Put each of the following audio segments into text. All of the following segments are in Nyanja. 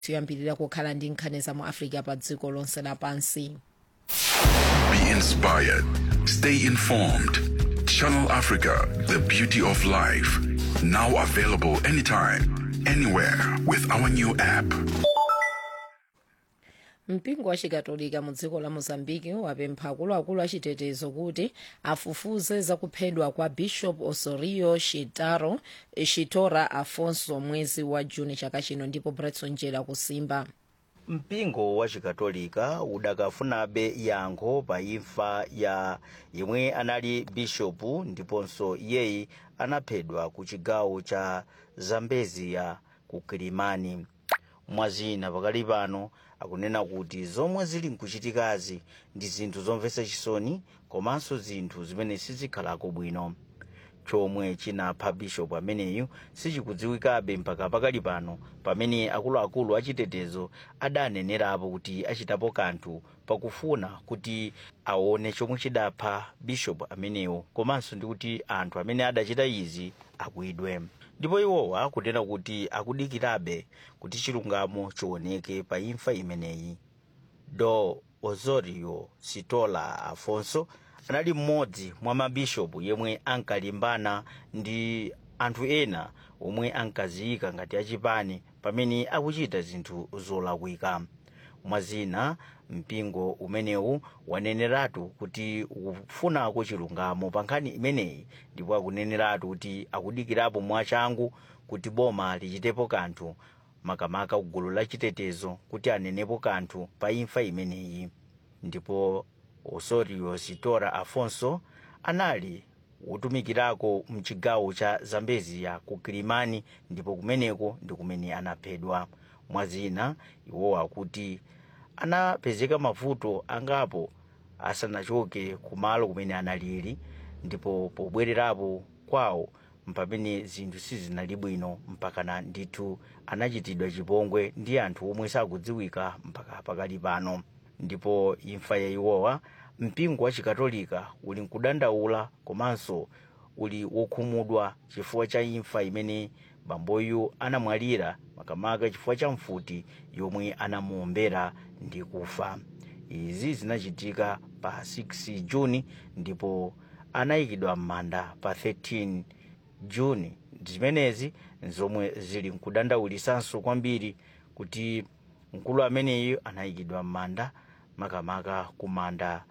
tiyambirira kukhala ndi nkhani za mu africa pa dziko lonse lapansi Be inspired. Stay informed. Channel Africa, the beauty of life. Now available anytime, anywhere with our new app. mpingo wa chikatolika mu dziko la mozambiki wapempha akuluakulu achitetezo kuti afufuze zakuphedwa kwa bishop osorio shitaro shitora afonso mwezi wa juni chaka chino ndipo bretson jela kusimba mpingo wa chikatolika udakafunabe yankho pa imfa ya yemwe anali bishopu ndiponso iyeyi anaphedwa ku chigawo cha zambezia ku kilimani mwazina pakali pano akunena kuti zomwe zili nkuchitikazi ndi zinthu zomvetsa chisoni komanso zinthu zimene sizikhalako bwino chomwe chinapha bishopu ameneyu sichikudziwikabe mpaka pakali pano pamene akuluakulu achitetezo adanenerapo kuti achitapo kanthu pakufuna kuti aone chomwe chidapha bishopu ameneyo komanso ndi kuti anthu amene adachita izi agwidwe ndipo iwowa akunena kuti akudikirabe kuti chilungamo chioneke pa imfa imeneyi do osorio sitola afonso anali mmodzi mwa mabishopu yemwe ankalimbana ndi anthu ena omwe ankaziyika ngati achipani pamene akuchita zinthu zolakwika mwazina mpingo umenewu waneneratu kuti ukufunako chilungamo pa nkhani imeneyi ndipo akuneneratu kuti akudikirapo mwachangu kuti boma lichitepo kanthu makamaka kugulu la chitetezo kuti anenepo kanthu pa imfa imeneyi ndipo osorio sitora afonso anali wotumikirako mchigawo cha zambezia ku kilimani ndipo kumeneko ndi kumene anaphedwa mwazina iwowa kuti anapezeka mavuto angapo asanachoke kumalo kumene analili ndipo pobwererapo kwawo mpamene zinthu sizinali bwino mpakana ndithu anachitidwa chipongwe ndi anthu omwe sakudziwika mpaka pakali pano ndipo imfa ya iwowa mpingo wa chikatolika uli nkudandaula komanso uli wokhumudwa chifukwa cha imfa imene bamboyu anamwalira makamaka chifukwa cha mfuti yomwe anamuombera ndi kufa izi zinachitika pa 6 juni ndipo anayikidwa m'manda pa 13 juni zimenezi zomwe zili nkudandaulisanso kwambiri kuti mkulu ameneyu anayikidwa m'manda makamaka ku manda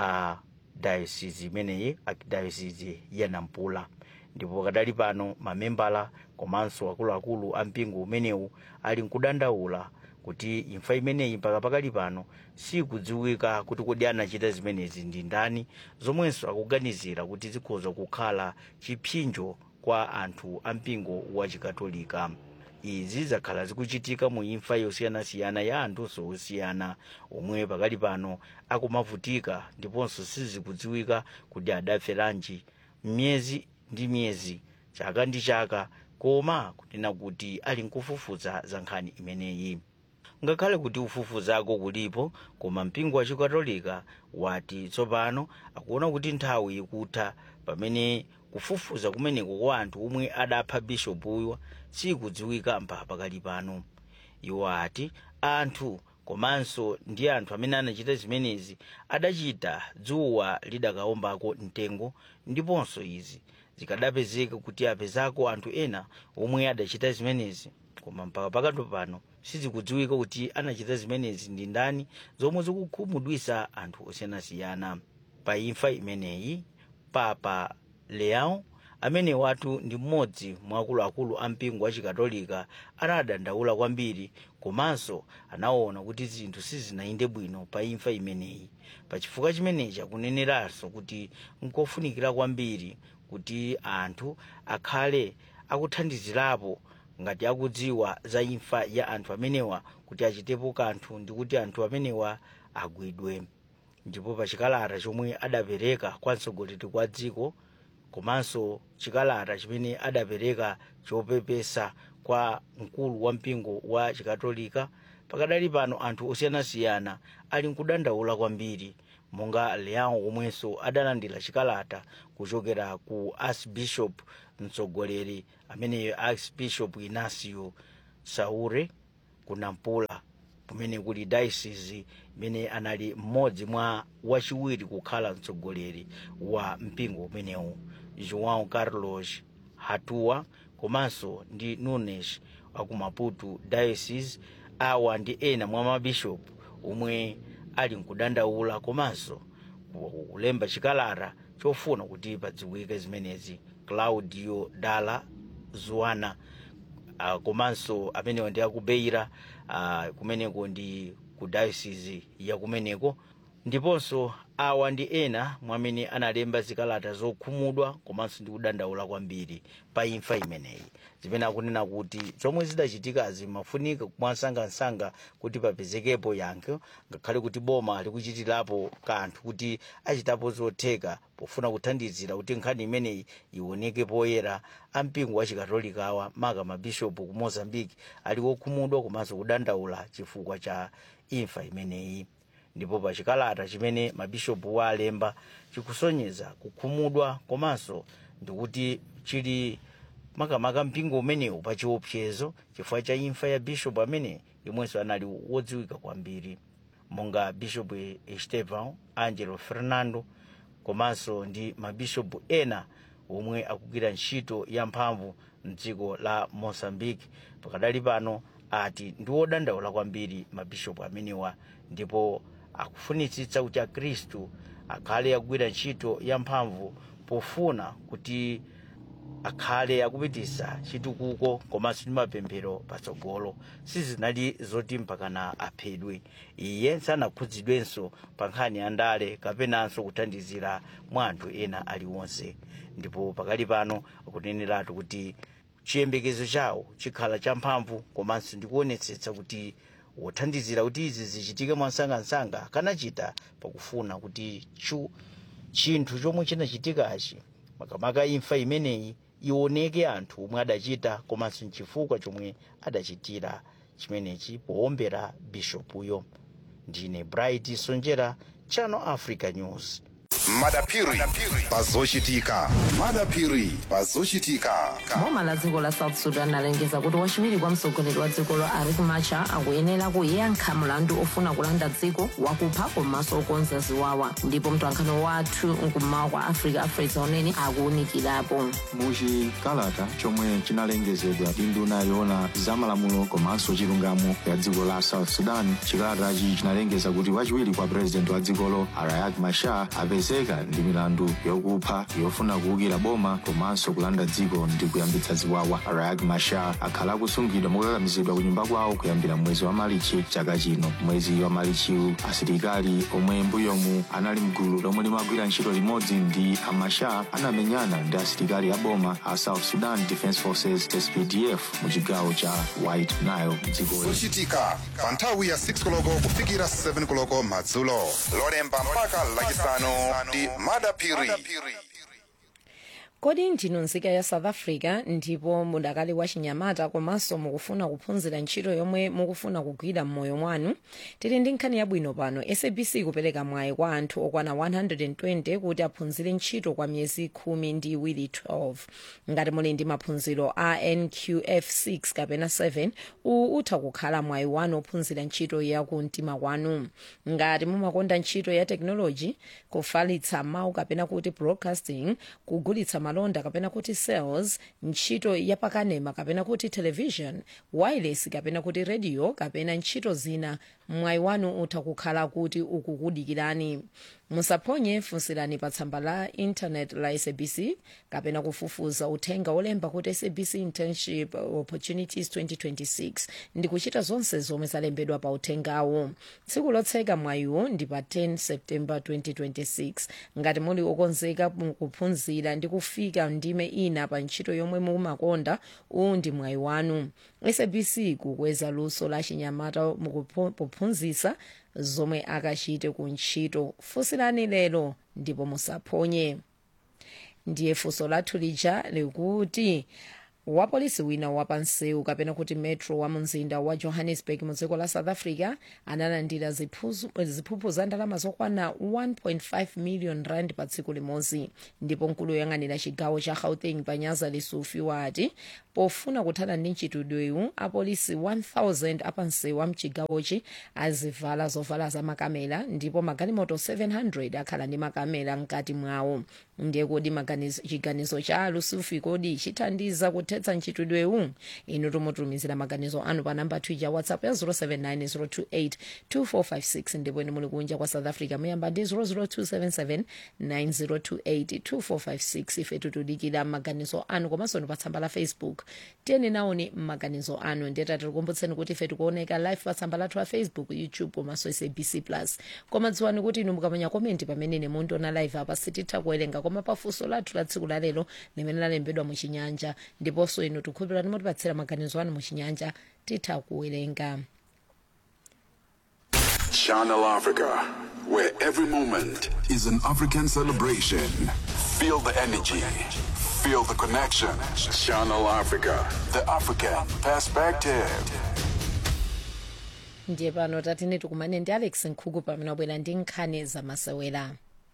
a dayosisi imeneyi archdiocese ya nampula ndipo kadali pano mamembala komanso akuluakulu a mpingo umenewu ali nkudandaula kuti imfa imeneyi mpaka pakali pano sikudziwika kuti kodi anachita zimenezi ndi ndani zomwenso akuganizira kuti zikhoza kukhala chipsinjo kwa anthu a mpingo wa chikatolika izi zakhala zikuchitika mu imfa yosiyanasiyana ya anthu osiyana omwe pakali pano akumavutika ndiponso sizikudziwika kuti adaferanji myezi ndi myezi chaka ndi chaka koma kunena kuti ali nkufufuza za nkhani imeneyi ngakhale kuti ufufuzako kulipo koma mpingo wa chikatolika wati tsopano akuona kuti nthawi ikutha pamene kufufuza kumeneko kwa anthu omwe adapha bishopuyo sikudziwika mpaka pakali pano iwo ati anthu komanso ndi anthu amene anachita zimenezi adachita dzuwa lidakaombako mtengo ndiponso izi zikadapezeka kuti apezako anthu ena omwe adachita zimenezi koma mpaka pakati pano sizikudziwika kuti anachita zimenezi ndi ndani zomwe zikukhumudwisa anthu osiyanasiyana pa imfa imeneyi papa leão amene watu ndi mmodzi mwa akuluakulu a mpingo wa chikatolika anadandaula kwambiri komanso anaona kuti zinthu sizinayende bwino pa imfa imeneyi pachifukwa chimenechi akuneneranso kuti nkofunikira kwambiri kuti anthu akhale akuthandizirapo ngati akudziwa za imfa ya anthu amenewa kuti achitepo kanthu ndi kuti anthu amenewa agwidwe ndipo pa chikalata chomwe adapereka kwa mtsogoleri kwa dziko komanso chikalata chimene adapereka chopepesa kwa mkulu wa mpingo wa chikatolika pakadali pano anthu osiyanasiyana ali nkudandaula kwambiri monga leão omwenso adalandira chikalata kuchokera ku archbishop mtsogoleri ameneyo archbishop inacio saure ku nampula kumene kuli diocese imene anali mmodzi mwa wachiwiri kukhala mtsogoleri wa mpingo umenewu joão carlos hatua komanso ndi nunes waku maputo diocese awa ndi ena mwa mabishopu omwe ali mkudandaula komanso kulemba chikalata chofuna kuti padziwike zimenezi claudio dala zuana uh, komanso amenewa ndi akubeira uh, kumeneko ndi ku diocese ya kumeneko ndiponso awa ndi ena mwamene analemba zikalata zokhumudwa komanso ndi kudandaula kwambiri pa imfa imeneyi zimene akunena kuti zomwe zidachitikazi mafunika mwansangansanga kuti papezekepo yankho ngakhale kuti boma likuchitirapo kanthu kuti achitapo zotheka pofuna kuthandizira kuti nkhani imeneyi ioneke poyera ampingo wa chikatolikawa maka mabishopu ku mozambique ali wokhumudwa komanso kudandaula chifukwa cha imfa imeneyi ndipo pa chikalata chimene mabishopu wa alemba chikusonyeza kukhumudwa komanso ndikuti chili makamaka mpingo umenewu pa chiopsezo chifukwa cha imfa ya bishopu amene yomwenso anali wodziwika kwambiri monga bishopu estevan angelo fernando komanso ndi mabishopu ena omwe akugwira ntchito yamphamvu mdziko la mozambique pakadali pano ati ndi wodandaula kwambiri mabishopu amenewa ndipo akufunitsitsa kuti akhristu akhale akugwira ntchito yamphamvu pofuna kuti akhale akupitisa chitukuko komanso ndi mapemphero patsogolo sizinali zoti mpakana aphedwe iye sanakhudzidwenso pa nkhani ya ndale kapenanso kuthandizira mwa anthu ena aliwonse ndipo pakali pano akuneneratu kuti chiyembekezo chawo chikhala champhamvu komanso ndikuonetsetsa kuti wothandizira kuti izi zichitike mwansangansanga kanachita pakufuna kuti chu chinthu chomwe chinachitikachi makamaka imfa imeneyi ioneke anthu omwe adachita komanso nchifukwa chomwe adachitira chimenechi powombera bishopuyo ndine bright sonjera channel africa news madapiri pazochitika madapiri pazochitika boma la dziko la south sudan lalengeza kuti wachiwiri kwa mtsogoleri wa dzikolo riek machar akuyenera kuyankha mlandu ofuna kulanda dziko wakupha komanso okonza ziwawa ndipo mtwankhani wathu nkummawa kwa africa afresa unene akuwunikirapo muchikalata chomwe chinalengezedwa ndi nduna yoona zamalamulo komanso chilungamo ya dziko la south sudan chikalatachi chinalengeza kuti wachiwiri kwa purezidenti wa dzikolo riek machar apezeka ndi milandu yokupha yofuna kuwukira boma komanso kulanda dziko ndi kuyambitsa ziwawa riek machar akhala akusungidwa mokakamizidwa ku nyumba kwawo kuyambira mwezi wa malichi chaka chino mwezi wa malichiwu asilikali omwe mbuyomu anali mgulu lomwe limagwira ntchito limodzi ndi amachar anamenyana ndi asilikali a boma a south sudan defence forces spdf mu chigawo cha white nile mdzikoli zochitika pa nthawi ya 6 koloko kufikira 7 koloko madzulo lolemba mpaka lachisanu ndi madapiri kodi ndinu nzika ya south africa ndipo mudakali wa chinyamata komanso mukufuna kuphunzira ntchito yomwe mukufuna kugwira m'moyo mwanu tili ndi nkhani yabwino pano sabc kupereka mwayi kwa anthu okwana 120 kuti aphunzire ntchito kwa miyezi khumi ndi iwiri 12 ngati muli ndi maphunziro a nqf 6 kapena 7 uwu utha kukhala mwayi wanu ophunzira ntchito ya kumtima kwanu ngati mumakonda ntchito ya tekinoloji kufalitsa mawu kapena kuti broadcasting kugulitsa malonda kapena kuti sales ntchito yapakanema kapena kuti television wireless kapena kuti radio kapena ntchito zina mwayi wanu utha kukhala kuti ukukudikirani musaphonye funsirani pa tsamba la intanet la sabc kapena kufufuza uthenga olemba kuti sabc internship opportunities 2026 ndi kuchita zonse zomwe zalembedwa pa uthengawo tsiku lotseka mwayiwo ndi pa 10 september 2026 ngati muli okonzeka kuphunzira ndi kufika ndime ina pa ntchito yomwe mumakonda uwu ndi mwayi wanu sabc kukweza luso la chinyamata mukuphunzitsa zomwe akachite ku ntchito funsirani lero ndipo musaphonye ndiye funso lathu lija likuti wapolisi wina wapansewu kapena kuti metro wa mumzinda wa johannesburg mu dziko la south africa analandira ziphuzu- ziphuphu za ndalama zokwana 1.5 million rand pa tsiku limodzi ndipo mkulu woyang'anira chigawo cha gauteng panyaza lisufi wati pofuna kuthana ndi mchitidwewu apolisi 1000 apansewu a mchigawochi azivala zovala za makamera ndipo magalimoto 700 akhala ndi makamera mkati mwawo ndiye kodi maganizo- chiganizo cha lusufi kodi chithandiza kuthetsa mchitidwewu inu tumutumizira maganizo anu pa namba twitter whatsapp ya 079 028 ndipo inu muli kunja kwa south africa muyamba ndi 00277 9028 2456 ife tutudikira maganizo anu komanso ni pa tsamba la facebook tiyeni naoni maganizo anu ndiyeta tikukumbutseni kuti ife tikuoneka live pa tsamba lathu la facebook youtube komanso sabc plus koma dziwani kuti inu mukamanya komenti pamene nemundiona live apa sititha kuwerenga koma pafunso lathu la tsiku lalero limene lalembedwa muchinyanja ndiponso inu tikhulupirani mutipatsira maganizo anu muchinyanja titha kuwerenga Channel Africa, where every moment is an African celebration. Feel the energy, feel the connection. Channel Africa, the African perspective. ndiye pano tatine tikumane ndi alex nkhuku pamene wabwera ndi nkhani zamasewera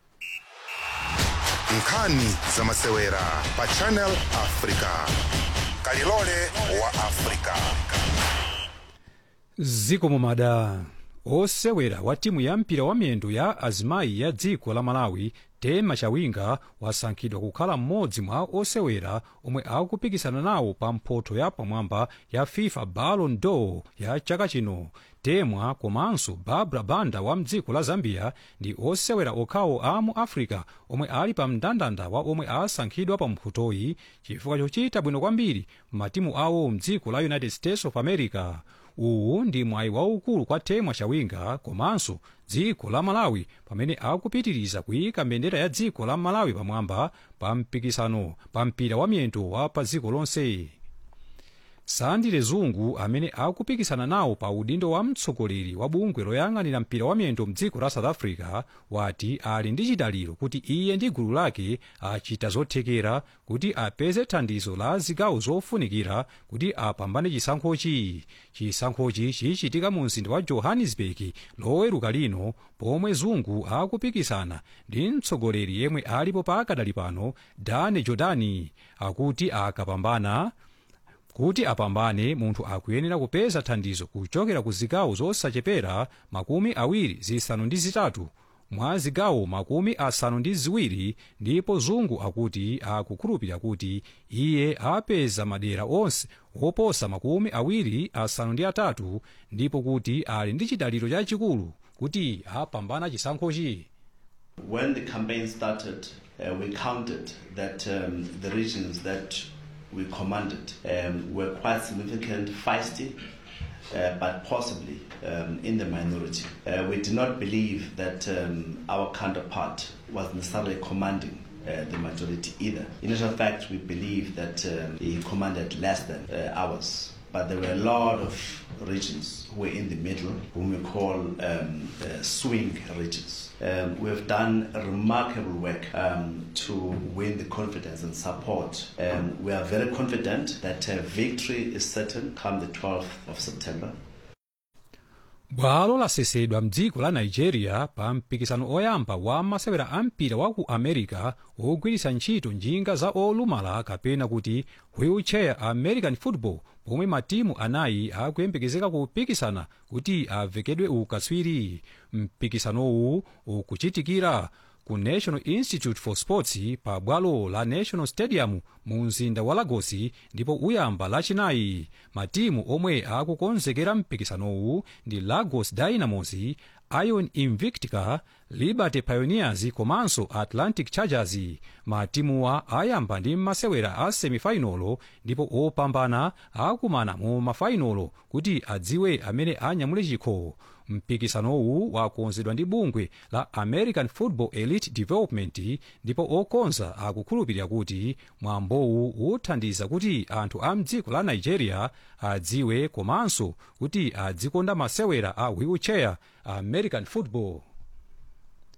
nkhani zamasewera pa channel africa kalilole wa africa ziko mumada osewera wa timu ya mpira wa miyendo ya azimayi ya dziko la malawi tema chawinga wasankhidwa kukhala mmodzi mwa osewera omwe akupikisana nawo pa mphoto ya pamwamba ya fifa ballon d'or ya chaka chino temwa komanso barbara banda wa mdziko la zambia ndi osewera okhawo a mu africa omwe ali pa mndandanda wa omwe asankhidwa pa mphotoyi chifukwa chochita bwino kwambiri matimu awo mdziko la united states of america uwu ndi mwayi waukulu kwa temwa chawinga komanso dziko la malawi pamene akupitiriza kuyika mbendera ya dziko la malawi pamwamba pa mpikisano pa mpira wa miyendo wa pa dziko lonse sandile zungu amene akupikisana nawo pa udindo wa mtsogoleri wa bungwe loyang'anira mpira wa miyendo mdziko la south africa wati ali ndi chidaliro kuti iye ndi gulu lake achita zothekera kuti apeze thandizo la zigawo zofunikira kuti apambane chisankhochi chisankhochi chichitika mu mzinda wa johannesburg loweruka lino pomwe zungu akupikisana ndi mtsogoleri yemwe alipo pakadali pano dane jordani akuti akapambana kuti apambane munthu akuyenera kupeza thandizo kuchokera ku zigawo zosachepera makumi awiri zisanu ndi zitatu mwa zigawo makumi asanu ndi ziwiri ndipo zungu akuti akukhulupirira kuti iye apeza madera onse oposa makumi awiri asanu ndi atatu ndipo kuti ali ndi chidaliro chachikulu kuti apambana chisankhochi When the campaign started, uh, we counted that um, the regions that we commanded um, were quite significant, feisty, uh, but possibly um, in the minority. Uh, we did not believe that um, our counterpart was necessarily commanding uh, the majority either. In actual fact, we believe that um, he commanded less than uh, ours. But there were a lot of regions who were in the middle, whom we call um, uh, swing regions. Um, we have done a remarkable work um, to win the confidence and support. Um, we are very confident that uh, victory is certain come the 12th of September. bwalo lasesedwa mdziko la nigeria pa mpikisano oyamba wa masewera a mpira wa ku america ogwiritsa ntchito njinga za olumala kapena kuti wheelchair american football pomwe matimu anayi akuyembekezeka kupikisana kuti avekedwe ukatswiri mpikisanowu ukuchitikira ku national institute for sports pa bwalo la national stadium mu mzinda wa lagos ndipo uyamba lachinayi matimu omwe akukonzekera mpikisanowu ndi lagos dynamos ion invictica liberty pioneers komanso atlantic chargers matimuwa ayamba ndi masewera a semifinalo ndipo opambana akumana mu mafainalo kuti adziwe amene anyamule chikho mpikisanowu wakonzedwa ndi bungwe la american football elite development ndipo okonza akukhulupirira kuti mwambowu uthandiza kuti anthu a mdziko la nigeria adziwe komanso kuti adzikonda masewera a wheelchair american football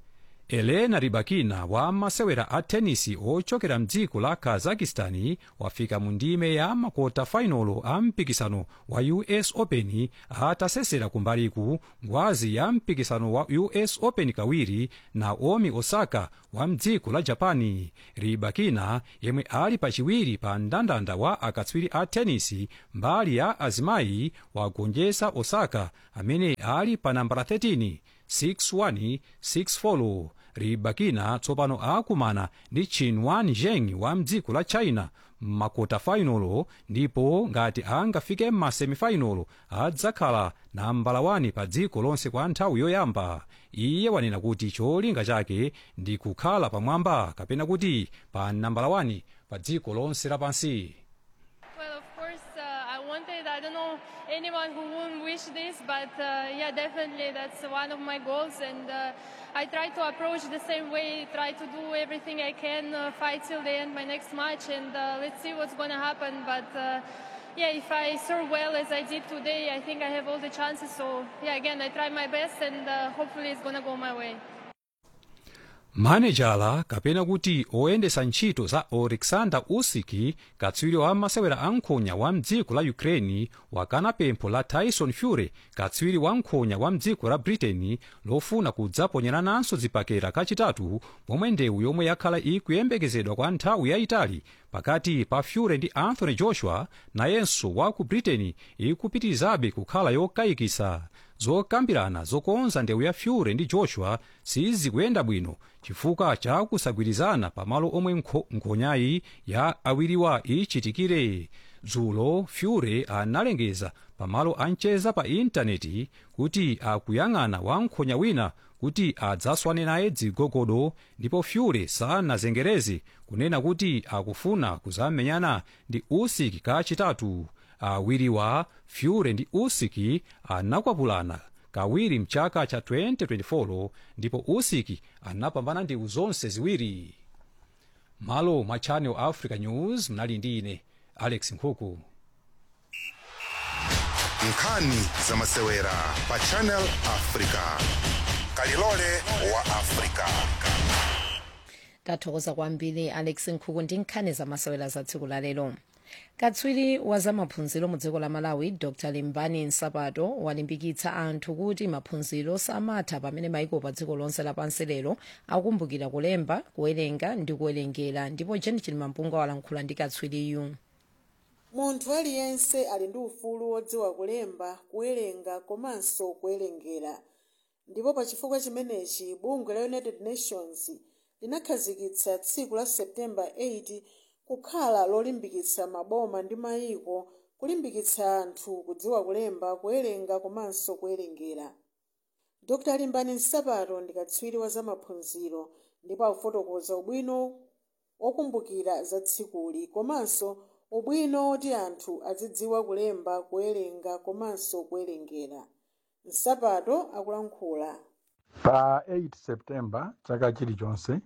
elena ribakina wa masewera a tenisi ochokera mdziko la kazakistani wafika mu ndime ya makota fainolo a mpikisano wa us open atasesera kumbaliku ngwazi ya mpikisano wa us open kawiri naomi osaka wa mdziko la japani ribakina yemwe ali pachiwiri pa mndandanda wa akatswiri a tenisi mbali ya azimayi wagonjetsa osaka amene ali pa nambala 13 6-1 6-4 ribakina tsopano akumana ndi chinwan zheng wa mdziko la china m'makota fainolo ndipo ngati angafike m'masemifainolo adzakhala nambala 1 pa dziko lonse kwa nthawi yoyamba iye wanena kuti cholinga chake ndi kukhala pamwamba kapena kuti pa nambala 1 pa dziko lonse lapansi Well, of course, uh, I wanted, I don't know anyone who wouldn't wish this, but uh, yeah, definitely that's one of my goals. And uh, I try to approach the same way, try to do everything I can, uh, fight till the end my next match, and uh, let's see what's going to happen. But uh, yeah, if I serve well as I did today, I think I have all the chances. So yeah, again, I try my best, and uh, hopefully it's going to go my way. manejala kapena kuti oyendesa ntchito za oleksandr usyk katswiri wa masewera ankhonya wa mdziko la ukraine wakana pempho la tyson fury katswiri wa nkhonya wa mdziko la britain lofuna kudzaponyerananso zibakera kachitatu pomwe ndewu yomwe yakhala ikuyembekezedwa kwa nthawi yayitali pakati pa fury ndi anthony joshua nayenso wa ku britain ikupitirizabe kukhala yokayikisa zokambirana zokonza ndewu ya fury ndi joshua sizikuyenda bwino chifukwa cha kusagwirizana pamalo omwe nkho- nkhonyayi ya awiriwa ichitikire dzulo fury analengeza pamalo ancheza pa intaneti kuti akuyang'ana wankhonya wina kuti adzaswane naye dzigogodo ndipo fury sanazengereze kunena kuti akufuna kuzamenyana ndi usyk kachitatu awiriwa fury ndi usyk anakwapulana kawiri mchaka cha 2024 ndipo usyk anapambana ndewu zonse ziwiri malo mwa channel africa news mnali ndi ine alex nkhuku nkhani za masewera pa channel africa kalilole wa africa tathokoza kwambiri alex nkhuku ndi nkhani zamasewera za tsiku la lero katswiri wa zamaphunziro mu dziko la malawi dr limbani nsapato walimbikitsa anthu kuti maphunziro samatha pamene maiko pa dziko lonse lapansi lero akumbukira kulemba kuwerenga ndi kuwerengera ndipo jenichili mampunga walankhula ndi katswiriyu munthu aliyense ali ndi ufulu wodziwa kulemba kuwerenga komanso kuwerengera ndipo pa chifukwa chimenechi bungwe la united nations linakhazikitsa tsiku la september 8 kukhala lolimbikitsa maboma ndi mayiko kulimbikitsa anthu kudziwa kulemba kuwerenga komanso kuwerengera dr limbani nsapato ndi katswiri wa zamaphunziro ndipo akufotokoza ubwino wokumbukira za tsikuli komanso ubwino woti anthu azidziwa kulemba kuwerenga komanso kuwerengera nsapato akulankhula pa 8 september chaka chilichonse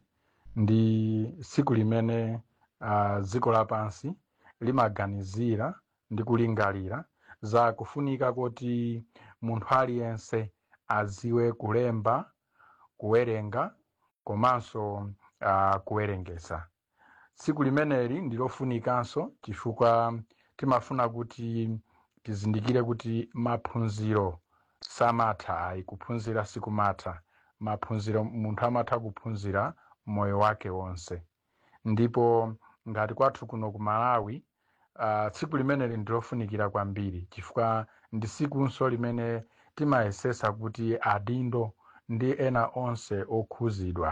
ndi tsiku limene uh, dziko lapansi limaganizira ndi kulingalira za kufunika kuti munthu aliyense aziwe kulemba kuwerenga komanso uh, kuwerengesa tsiku limeneli ndilofunikanso chifukwa timafuna kuti tizindikire kuti maphunziro samatha ayi kuphunzira sikumatha maphunziro munthu amatha kuphunzira moyo wake wonse ndipo ngati kwathu kuno ku malawi uh, tsiku limeneli ndilofunikira kwambiri chifukwa ndi tsikunso limene timayesesa kuti adindo ndi ena onse okhuzidwa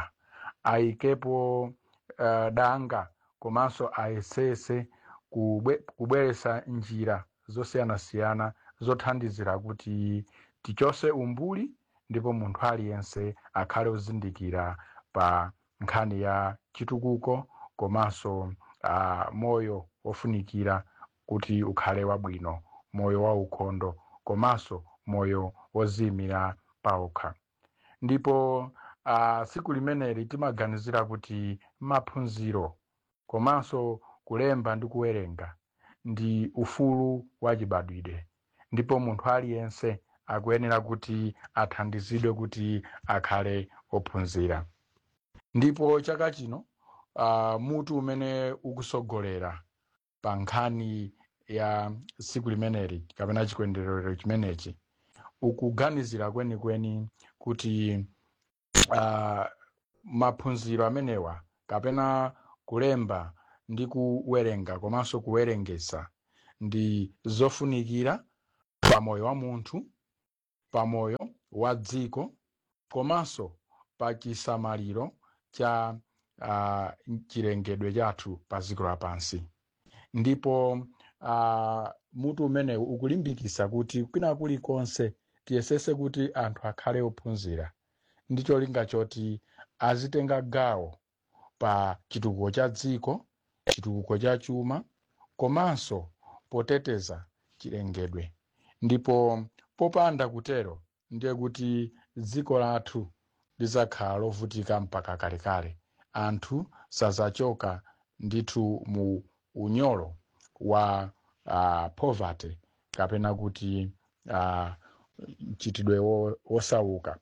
ayikepo uh, danga komanso ayesese kubwe, kubweresa njira zosiyanasiyana zothandizira kuti tichose umbuli ndipo munthu aliyense akhale ozindikira pa nkhani ya chitukuko komanso uh, moyo wofunikira kuti ukhale wabwino moyo waukhondo komanso moyo woziyimira paokha ndipo uh, tsiku limeneli timaganizira kuti maphunziro komanso kulemba ndi kuwerenga ndi ufulu wachibadwidwe ndipo munthu aliyense akuyenera kuti athandizidwe kuti akhale ophunzira ndipo chaka chino uh, mutu umene ukusogolera pa nkhani ya siku limeneli kapena chikondwerero chimenechi ukuganizira kwenikweni kuti uh, maphunziro amenewa kapena kulemba ndi kuwerenga komanso kuwerengesa ndi zofunikira pamoyo wa munthu pamoyo wa dziko komanso pa chisamaliro cha uh, chilengedwe chathu pa dziko lapansi ndipo uh, mutu umenewu ukulimbikitsa kuti kwina kulikonse tiyesese kuti anthu akhale ophunzira ndi cholinga choti azitenga gawo pa chitukuko cha dziko chitukuko cha chuma komanso poteteza chilengedwe ndipo popanda kutero ndiye kuti dziko lathu lizakhala lovutika mpaka kalekale anthu sazachoka ndithu mu unyolo wa uh, poverty kapena kuti uh, chitidwe wo- wosauka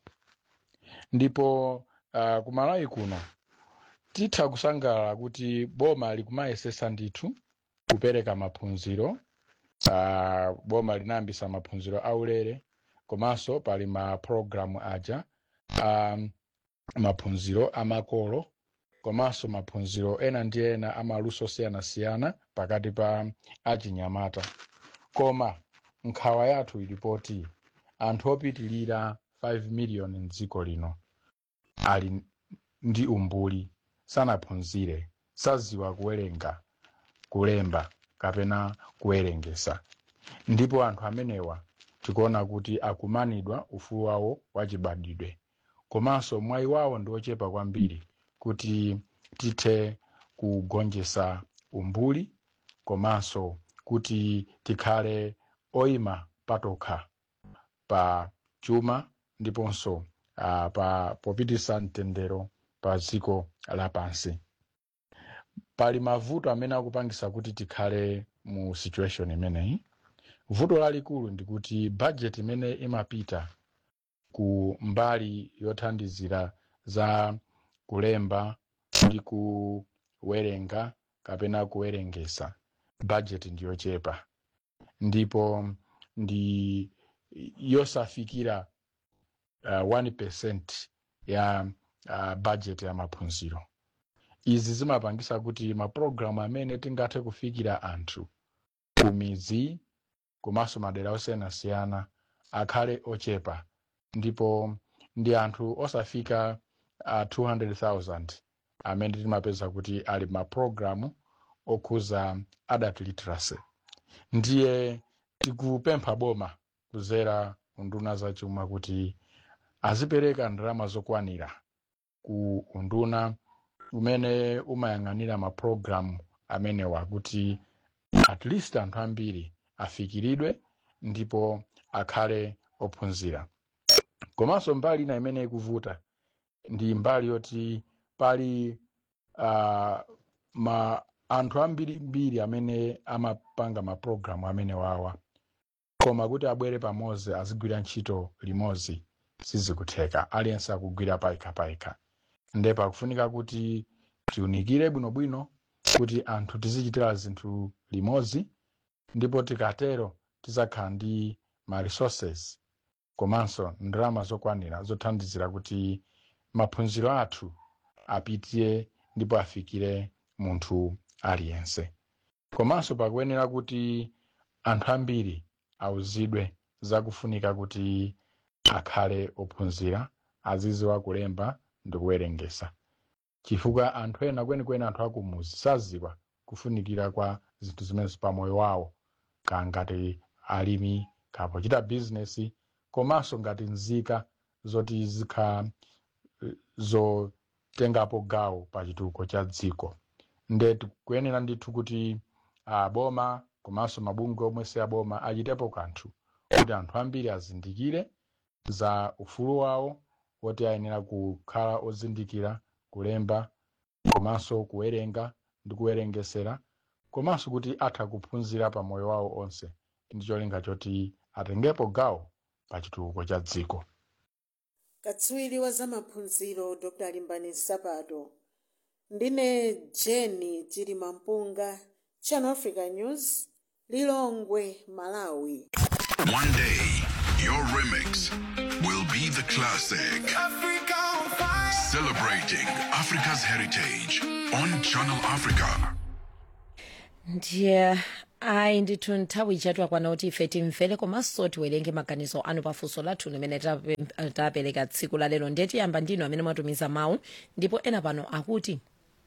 ndipo uh, kumalawi kuno titha kusangalala kuti boma likumayesesa ndithu kupereka maphunziro uh, boma linayambisa maphunziro aulere komanso pali ma program aja um, maphunziro amakolo komanso maphunziro ena ndi ena amaluso osiyanasiyana pakati pa achinyamata koma nkhawa yathu ilipoti anthu opitilira 5 miliyoni mdziko lino ali ndi umbuli sanaphunzire saziwa kuwerenga kulemba kapena kuwerengesa ndipo anthu amenewa tikuona kuti akumanidwa ufulu wawo wachibadwidwe komanso mwayi wawo ndi ochepa kwambiri kuti tithe kugonjesa umbuli komanso kuti tikhale oyima patokha pa chuma ndiponso uh, pa popitisa mtendero pa dziko lapansi pali mavuto amene akupangisa kuti tikhale mu situation imeneyi vuto lalikulu ndikuti budget imene imapita ku mbali yothandizira za kulemba ndi kuwerenga kapena kuwerengesa budget ndiyochepa ndipo ndi yosafikira uh, 1% ya uh, budget ya maphunziro izi zimapangisa kuti mapulogalamu amene tingathe kufikira anthu ku midzi komanso madera osiyanasiyana akhale ochepa ndipo ndi anthu osafika uh, 200,000 amene timapeza kuti ali mapulogalamu okhuza adult literacy ndiye tikupempha boma kuzera unduna zachuma kuti azipereka ndalama zokwanira ku unduna umene umayang'anira mapulogalamu amenewa kuti at least anthu ambiri afikiridwe ndipo akhale ophunzira komanso mbali ina imene ikuvuta ndi mbali yoti pali uh, ma anthu ambirimbiri amene amapanga mapulogalamu amene wawa koma kuti abwere pamodzi azigwira ntchito limodzi sizikutheka aliyense akugwira paikapayika nde pakufunika kuti tiunikire bwinobwino kuti anthu tizichitira zinthu limodzi ndipo tikatero tizakhala ndi ma resources komanso ndalama zokwanira zothandizira kuti maphunziro athu apitire ndipo afikire munthu aliyense komanso pakuyenera kuti anthu ambiri auzidwe zakufunika kuti akhale ophunzira aziziwa kulemba ndi kuwerengesa chifukwa anthu ena kwenikweni anthu akumuzi saziwa kufunikira kwa zinthu zimenezi pamoyo wawo kangati alimi kapochita bizinesi komanso ngati nzika zoti zikhala zotengapo gawo pa chitukuko cha dziko nde tikuyenera ndithu kuti uh, boma komanso mabungwe omwe si aboma achitepo kanthu kuti anthu ambiri azindikire za ufulu wawo woti ayenera kukhala ozindikira kulemba komanso kuwerenga ndi kuwerengesera komanso kuti atha kuphunzira pa moyo wawo onse ndi cholinga choti atengepo gawo pa chitukuko cha dziko katswiri wa zamaphunziro dr limbani sapato ndine jeni chilima mpunga channel africa news lilongwe malawi One day, your remix will be the classic. Celebrating Africa's heritage on Channel Africa. ndiye ayi ndithu nthawi ichatu akwana kuti ife timvere komanso tiwerenge maganizo anu pafunso lathu limene tape- tapereka tsiku la lero ndiye tiyamba ndinu amene mwatumiza mawu ndipo ena pano akuti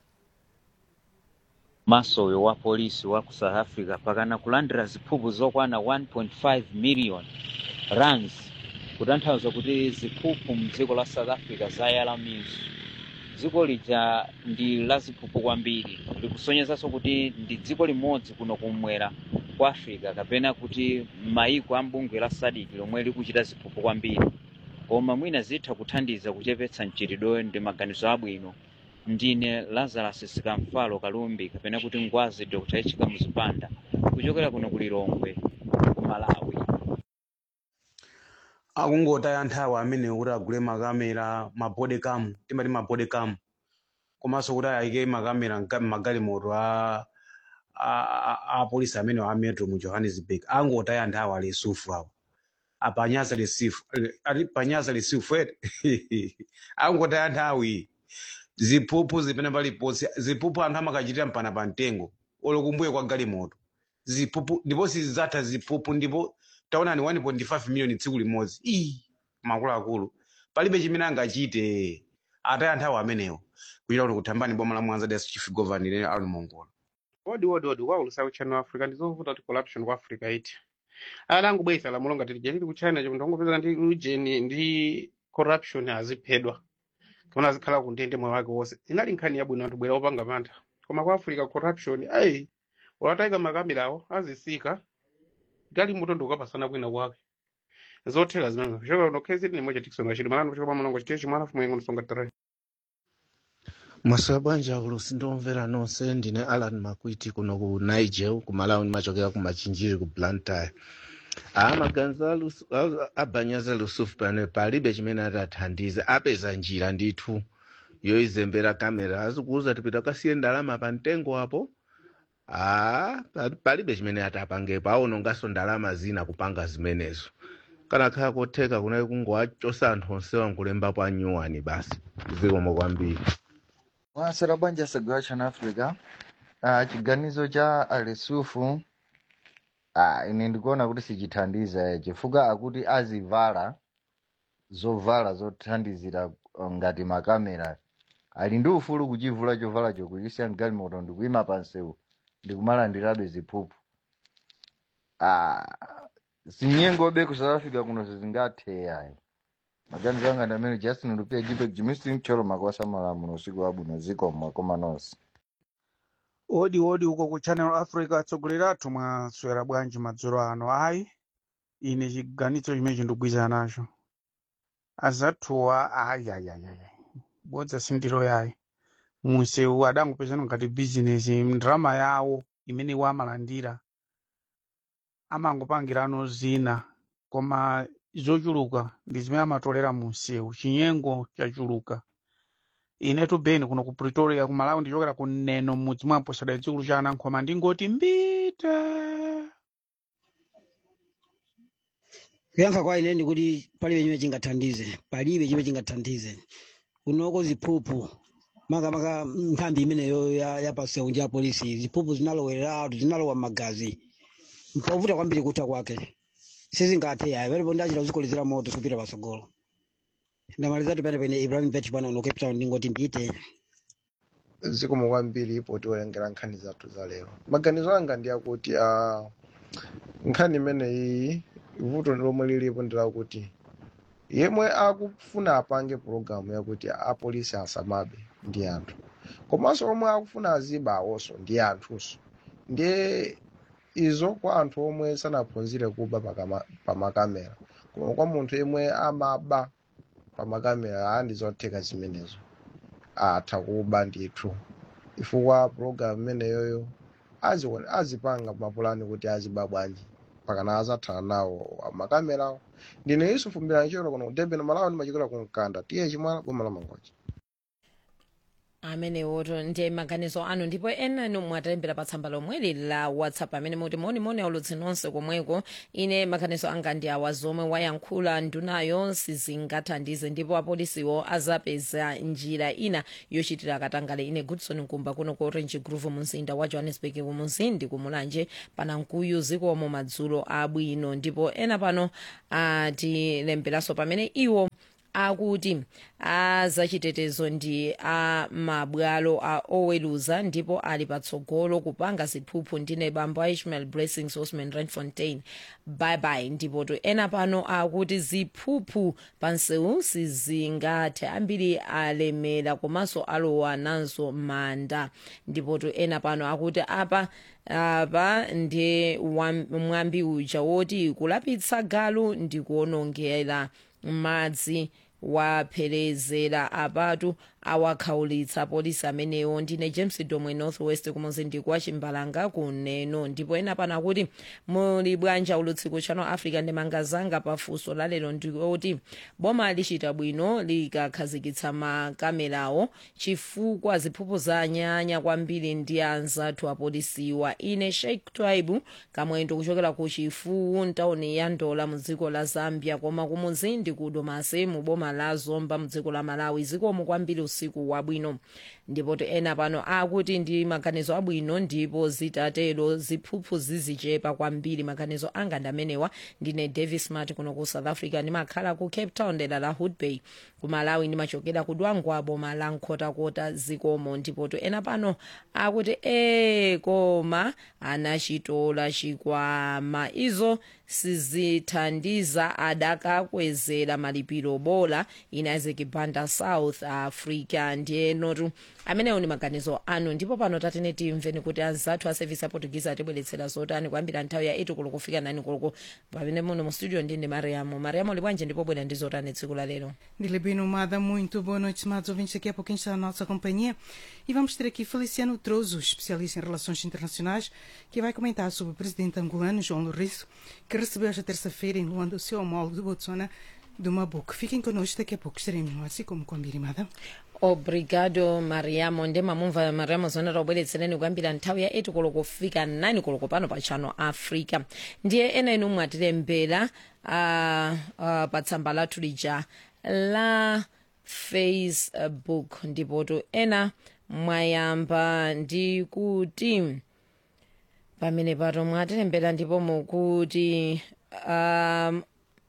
masowe wa polisi wa ku south africa pakana kulandira ziphuphu zokwana 1.5 million rands kutanthauza kuti ziphuphu mdziko la south africa zayala mizu dziko lija ndi la ziphuphu kwambiri likusonyezanso kuti ndi dziko limodzi kuno kumwera kwa africa kapena kuti maiko a mbungwe la sadc lomwe likuchita ziphuphu kwambiri koma mwina zitha kuthandiza kuchepetsa mchitidweyo ndi maganizo abwino ndine lazarus sikamfalo kalumbi kapena kuti ngwazi dr h kamuzipanda kuchokera kuno ku lilongwe ku malawi akungotaya nthawi amene kuti agule makamera mabodekamu timati mabodekamu komanso kuti ayike makamera mka- m'magalimoto a a- a- a polisi amene wa metro mu johannesburg angotaya nthawi ali sufu awo apanyaza lisifu ali panyaza lisifu ete angotaya nthawi ziphuphu zipene paliponse ziphuphu anthu amakachitira mpana pa mtengo olokumbuye kwa galimoto ziphuphu ndipo sizidzatha ziphuphu ndipo taonani 1.5 miliyoni tsiku limodzi ii makuluakulu palibe chimene angachite ataya nthawi amenewo kuchita kuti kuthambani boma la mwanza des chief governor ali mongola wodi wodi wodi kwaulusa kuchannel africa ndizovuta kuti corruption ku africa iti alangu bwesa lamulo ngati lija lili ku china chomwe ndongopezeka ndi ujeni ndi corruption aziphedwa kona azikhala ku ndende moyo wake wonse inali nkhani yabwino anthu bwera opanga mantha koma ku africa corruption ayi ulatayika makamerawo azisika gali mutondo ukapasana kwina kwake zothera zimenezo kuchoka kuno kzd ni moja tikisonga chili malano kuchoka pamulongo chitiye chimwana fumu yengo nsonga tare mwaswera bwanji akulusi ndomvera nonse ndine alan makwiti kuno ku niger ku malawi ndimachokera ku machinjiri ku blantyre aa maganizo a Lus- a- abanyaza lusufu pano palibe chimene atathandize apeza njira ndithu yoizembera kamera azikuuza tipita kasiye ndalama pa mtengo apo aa pa- palibe chimene atapangepo aonongaso ndalama zina kupanga zimenezo kanakhala kotheka kunali kungowachosa anthu onsewa nkulembapo anyuwani basi zikomo kwambiri mwasera bwanji asagwa chana africa ah, chiganizo cha alesufu ah, ine ndikuona kuti sichithandiza chifukwa akuti azivala zovala zothandizira uh, ngati makamera ali ndi ufulu kuchivula chovala chokuchisiya mgalimoto ndikuyima pansewu ndikumalandirabe ziphuphu ah, sinyengobe ku south africa kuno sizingathe ayi maganizo anga ndi amene justin lupia jipe jimisi mcholo makwasa malamulo usiku wabwino ziko mwakoma nonse odi odi uko ku channel africa atsogoleri athu mwaswera bwanji madzulo ano ayi ine chiganizo chimene ndikugwirizana nacho azathuwa ayayayayi bodza sindiro yayi munsewu adangopezana ngati bizinesi ndrama yawo imene iwo amalandira amangopangirano zina koma zochuluka ndi zimene amatolera munsewu chinyengo chachuluka inetu beni kuno ku pretoria ku malawi ndichokera ku neno mudzi mwa mposada chikulu cha anankhoma ndingoti mbite kuyankha kwa ine ndikuti palibe chimene chingathandize palibe chimene chingathandize kunoko ziphuphu makamaka nthambi imeneyo ya, ya pasewu ndi ya polisi ziphuphu zinalowerera anthu zinalowa m'magazi mpovuta kwambiri kutha kwake sizingathe yayi palipo ndachita kuzikolezera moto kupita patsogolo ndamalizatu pene pene ibrahim vet pano uno cape town ndingoti mbite zikomo kwambiri ipo tiwerengera nkhani zathu za lero maganizo anga ndi akuti uh, nkhani imeneyi vuto lomwe lilipo ndilakuti yemwe akufuna apange pologalamu yakuti apolisi asamabe ndi anthu komanso omwe akufuna aziba awonso ndi anthunso ndiye izo kwa anthu omwe sanaphunzire kuba pakama- pamakamera koma kwa munthu yemwe amaba pamakamera aa ndizotheka zimenezo atha kuba ndithu chifukwa pologalamu imeneyoyo azione- azipanga mapulani kuti aziba bwanji pakana azathana nawo amakamerawo ndine isu mfumbira chero kuno kudebeni malawi ndimachokera ku mkanda tiye chimwana boma la mangochi amenewoto ndiye maganizo anu ndipo ena nomwe atalembera pa tsamba lomweli la whatsapp amene muti monimoni aulutsi nonse komweko ine maganizo anga ndi awa zomwe wayankhula ndunayo sizingathandize ndipo apolisiwo azapeza njira ina yochitira akatangale ine goodson nkumba kuno ku orange groove mumzinda wa johannesburg kumuzindi kumulanje panankuyu zikomo madzulo abwino ndipo ena pano atilemberanso pamene iwo akuti azachitetezo ndi a mabwalo a oweluza ndipo ali patsogolo kupanga ziphuphu ndine bambo a ishmael blessings osman randfontein byebaye ndipo to ena pano akuti ziphuphu pansewu sizingathe ambiri alemera komanso alowa nazo manda ndipo to ena pano akuti apa apa ndi wam- mwambi uja woti kulapitsa galu ndi kuonongera madzi waphelezera apatu awakhaulitsa polisi amenewo ndine james domwe northwest kumuzindi kwa chimbalanga kuneno ndipo ena pano akuti muli bwanja ulutsiku channel africa ndimangazanga pafunso lalero ndikuti boma lichita bwino likakhazikitsa makamerawo chifukwa ziphuphu zanyanya kwambiri ndi anzathu apolisiwa ine sheikh twaibu kamwendo kuchokera ku chifuwu ntawuni ya ndola mu dziko la zambia koma kumuzindi ku domase mu boma la zomba mu dziko la malawi zikomo kwambiri usiku wabwino ndipo to ena pano akuti ndi maganizo abwino ndipo zitatero ziphuphu zizichepa kwambiri maganizo anga ndi amenewa ndine davis mart kuno ku south africa ndimakhala ku cape town dera la hood bay ku malawi ndimachokera ku dwangwa boma la nkhotakota zikomo ndipo to ena pano akuti e koma anachitola chikwama izo sizithandiza adakakwezera malipiro bola in isaac banda south africa ndiyenotu amenewo ni maganizo anu ndipo pano tatene timveni kuti anzathu a service ya portuguese atibweretsera zotani kuyambira nthawi ya 8 koloko kufika 9 koloko pamene muno mu studio ndi ndi mariamo mariamo libwanje ndipo bwera ndi zotani tsiku la lero Dile bem nomada, muito boa noite, estimados ouvintes. Daqui a pouquinho está a nossa companhia. E vamos ter aqui Feliciano Trozo, especialista em relações internacionais, que vai comentar sobre o presidente angolano, João Lourenço, que recebeu esta terça-feira em Luanda o seu homólogo de Botswana, do Mabuco. Fiquem connosco, daqui a pouco estaremos no ar, assim como combinado. obrigado mariamo ndemamumva mariamo zone taubweretsereni kuyambira nthawi ya 8 koloko kufika 9 koloko pano pa channel africa ndiye ena inu mwatilembera uh, uh, pa tsamba lathu lija la facebook ndipoto ena mwayamba ndi kuti pamene pato mwatilembera ndipo mukuti um,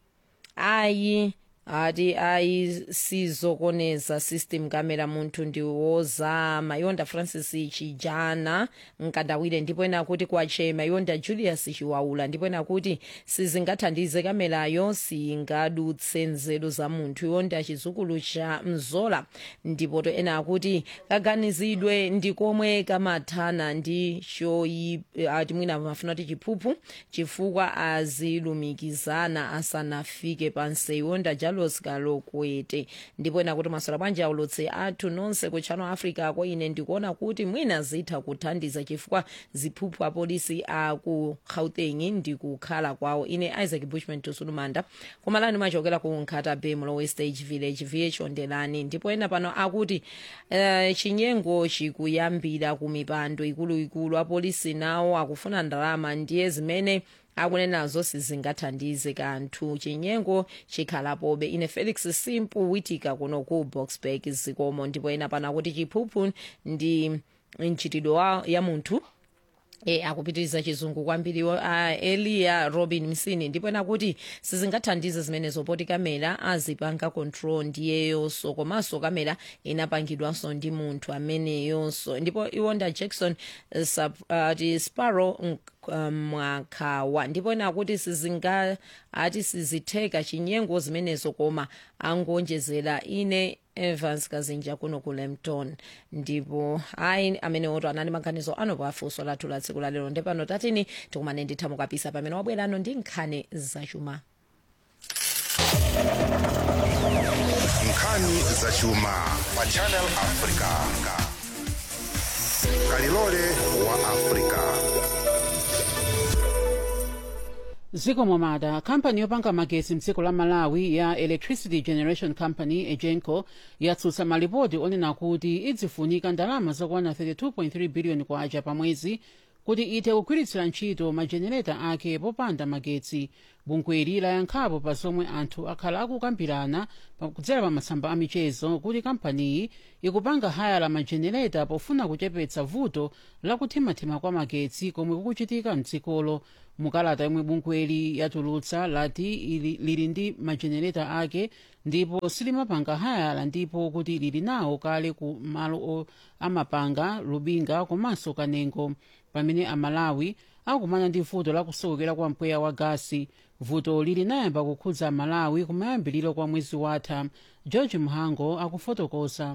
ayi ati ayi sizokoneza system kamera munthu ndi wozama yonda francis chijana nkandawire ndipo ena kuti kwachema yonda julius chiwaula ndipo ena kuti sizingathandize kamerayo singadutse nzeru za munthu yonda chizukulu cha mzola ndipo to ena akuti kaganizidwe ndi komwe kamathana ndi choyi ati mwina mafuna kuti chiphuphu chifukwa azilumikizana asanafike pansi yonda jalos kalokwete ndipo ena kuti maswera bwanji aulutsi athu nonse ku channel africa ko ine ndikuona kuti mwina zitha kuthandiza chifukwa ziphuphu apolisi aku gauteng ndikukhala kwawo ine isaac bushman tusulumanda kumalani machokera ku nkhata bay mlowe stage village vh ondelani ndipo ena pano akuti uh, chinyengo chikuyambira ku mipando ikuluikulu apolisi nawo akufuna ndalama ndiye zimene akunenazo sizingathandize kanthu chinyengo chikhalapobe ine felix simpu witika kuno ku boxburg zikomo ndipo ena pano akuti chiphuphu ndi mchitidwe wa- ya munthu e akupitiriza chizungu kwambiri uh, eliya robin msini ndipo ena kuti sizingathandize zimenezo poti kamera azipanga control ndiyeyonso komanso kamera inapangidwanso ndi munthu ameneyonso ndipo iwonda jackson uh, sub, uh, ti sparrow uh, mwakhawa ndipo ena kuti sizinga ati sizitheka chinyengo zimenezo koma angonjezera ine evans kazinja kuno ku lempton ndipo ayi amene oto anali maganizo ano pafunso lathu la tsiku lalero ndepano tatini tikumane ndithamu kapisa pamene wabwerano ndi nkhani zachuma nkhani zachuma pa channel africa kalilole wa africa ziko momada kampani yopanga magetsi mdziko la malawi ya electricity generation company egenco yatsutsa malipoti onena kuti idzifunika ndalama zokwana 32.3 biliyoni kwacha pa mwezi kuti ite kugwiritsira ntchito majenereta ake popanda magetsi bungweli layankhapo pa zomwe anthu akhala akukambirana kudzera pa masamba amichezo kuti kampaniyi ikupanga haya la majenereta pofuna kuchepetsa vuto la kuthimathima kwa magetsi komwe kukuchitika mdzikolo mukalata yomwe bungweli yatulutsa lati ili, lili ndi majenereta ake ndipo silimapanga hayala ndipo kuti lili nawo kale ku malo amapanga lubinga komanso kanengo pamene amalawi akumana ndi vuto la kusowekera kwa mpweya wa gasi vuto lili nayamba kukhudza amalawi kumayambiliro kwa mwezi watha george mhango akufotokoza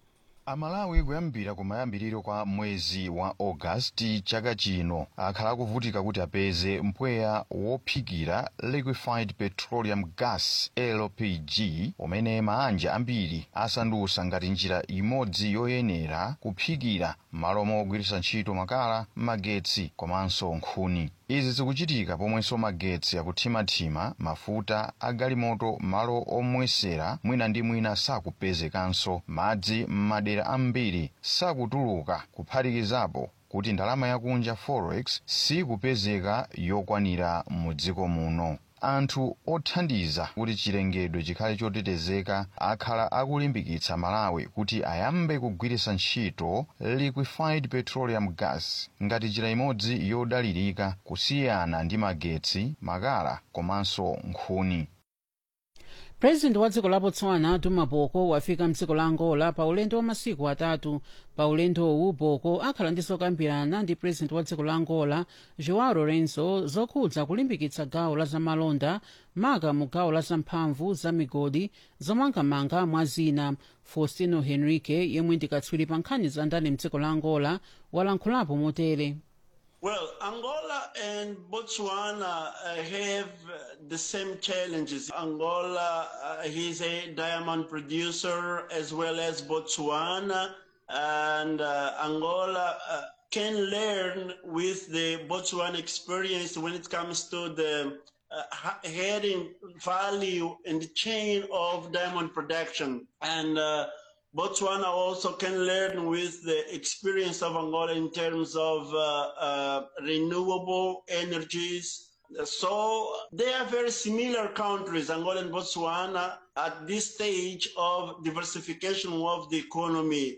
amalawi kuyambira kumayambiriro kwa mwezi wa augasti chaka chino akhala akuvutika kuti apeze mpweya wophikira liquefied petroleum gas lpg umene maanja ambiri asandutsa ngati njira imodzi yoyenera kuphikira malo mogwiritsa ntchito makala magetsi komanso nkhuni izi zikuchitika pomwenso magetsi akuthimathima mafuta agalimoto malo omwesera mwina ndi mwina sakupezekanso madzi m'madera ambiri sakutuluka kuphatikizapo kuti ndalama yakunja forex sikupezeka yokwanira mu dziko muno anthu othandiza kuti chilengedwe chikhale chotetezeka akhala akulimbikitsa malawi kuti ayambe kugwiritsa ntchito liquefied petroleum gas ngati njira imodzi yodalirika kusiyana ndi magetsi makala komanso nkhuni purezidenti wa dziko la botswana duma boko wafika mdziko la angola pa ulendo wa masiku atatu pa ulendowu boko akhala ndi zokambirana ndi purezidenti wa dziko la angola joao lorenzo zokhudza kulimbikitsa gawo la zamalonda maka mu gawo la zamphamvu za migodi zomangamanga mwa zina faustino henrique yemwe ndi katswiri pa nkhani za ndale mdziko la angola walankhulapo motere Well, Angola and Botswana uh, have uh, the same challenges. Angola uh, is a diamond producer as well as Botswana, and uh, Angola uh, can learn with the Botswana experience when it comes to the uh, ha- heading value in the chain of diamond production. And uh, Botswana also can learn with the experience of Angola in terms of uh, uh, renewable energies. So they are very similar countries, Angola and Botswana, at this stage of diversification of the economy.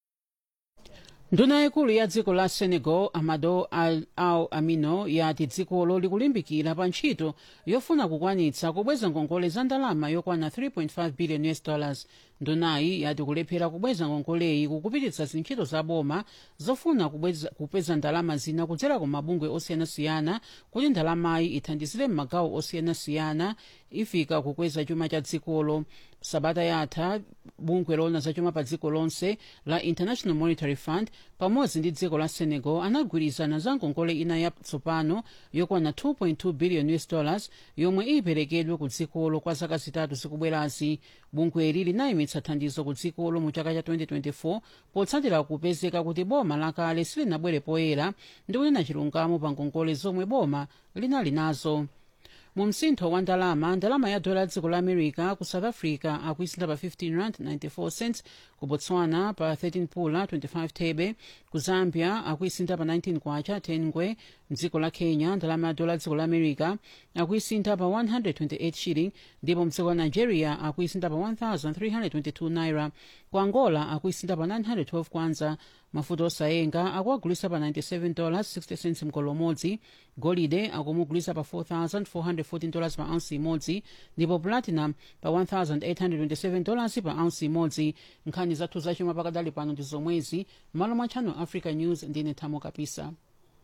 nduna yaikulu ya dziko la senegal amado al, al amino yati dzikolo likulimbikira pa ntchito yofuna kukwanitsa kubweza ngongole za ndalama yokwana 3.5 billion us dollars ndunayi yati kulephera kubweza ngongoleyi kukupititsa zintchito za boma zofuna kubweza, kupeza ndalama zina kudzera ku mabungwe osiyanasiyana kuti ndalamayi ithandizire m'magawo osiyanasiyana ifika kukweza chuma cha dzikolo sabata yatha bungwe loona za chuma pa dziko lonse la international monetary fund pamodzi ndi dziko la senegal anagwirizana za ngongole ina yatsopano yokwana 2.2 billion us dollars yomwe iperekedwe ku dzikolo kwa zaka zitatu zikubwerazi bungweli linayimitsa thandizo ku dzikolo mu chaka cha 2024 potsatira kupezeka kuti boma lakale silinabwere poyera ndi kunena chilungamo pa ngongole zomwe boma linali nazo mu msintho wa ndalama ndalama ya dola dziko la america ku south africa akuisintha pa 15 rand 94 cents ku botswana pa 13 pula 25 thebe ku zambia akuisintha pa 19 kwacha 10 ngwe mdziko la kenya ndalama ya dola dziko la america akuisintha pa 128 shilling ndipo mdziko la nigeria akuisintha pa 1322 naira ku angola akuisintha pa 912 kwanza mafuta osayenga akuagulisa pa 97 dollars 60 cents mgolo umodzi golide akumugulisa pa 4414 dollars pa ounce imodzi ndipo platinum pa 1827 dollars pa ounce imodzi nkhani zathu zachuma pakadali pano ndi zomwezi malo mwa channel africa news ndine thamo kapisa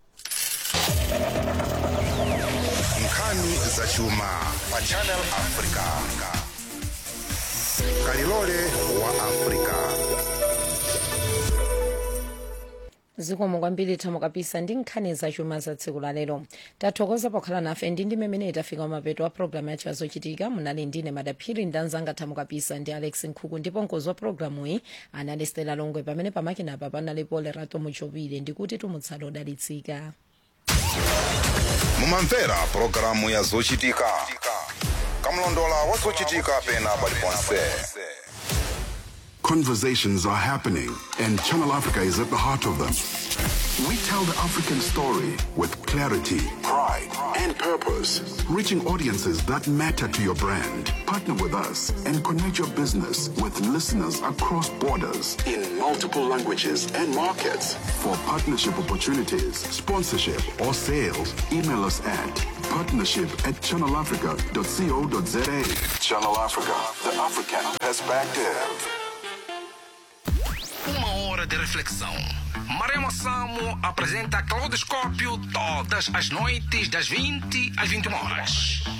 nkhani zachuma pa channel africa kalilole wa africa zikomo kwambiri thamo kapisa ndi nkhani zachuma za tsiku la lero tathokoza pokhala nafe ndi ndi mmene tafika mapeto a programu yathu yazochitika munali ndine madaphiri ndi anzanga thamo kapisa ndi alex nkhuku ndipo mkonzi wa programu iyi anali stela longwe pamene pamakina apa panali pole rato muchopile ndikuti tumutsala odalitsika mumamvera pulogalamu ya zochitika kamlondola wa zochitika pena paliponse Conversations are happening, and Channel Africa is at the heart of them. We tell the African story with clarity, pride, and purpose, reaching audiences that matter to your brand. Partner with us and connect your business with listeners across borders in multiple languages and markets. For partnership opportunities, sponsorship, or sales, email us at partnership at channelafrica.co.za. Channel Africa, the African perspective. Uma hora de reflexão. Maremo Samo apresenta Claudoscópio todas as noites das 20 às 21 horas.